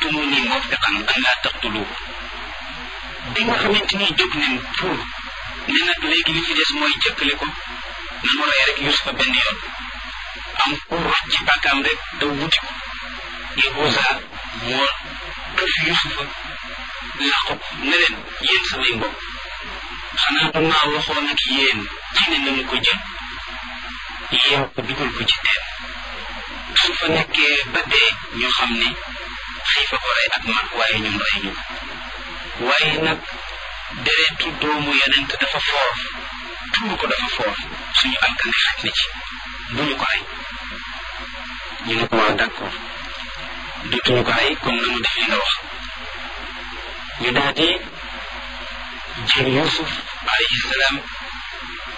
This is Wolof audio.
ra'aytumuni mawfiqan an laa taqtuluhu bi nga xamante ni jóg nañ pour ne nag léegi li ci des mooy jëkkale ko nanu rey rek Yusufa benn yoon am pour roj ci bàkkaam rek daw wuti ko Yahuza moo këf Yusufa làqu ko ne leen yéen samay mbokk xanaa du maa waxoon ak yéen ci ne nañu ko jël yeew ko dugal ko ci teen su fa nekkee ba dee ñu xam ne xiifa ko rey ak mag waaye ñun rey ñu ko waaye nag deretu doomu yonent dafa foor tuur ko dafa foor suñu alkane xaj na ci bu ñu ko rey ñu ne ko waaw d'accord dootuñu ko rey kon nanu def li nga wax ñu daal di jël Yuusuf alayhi salaam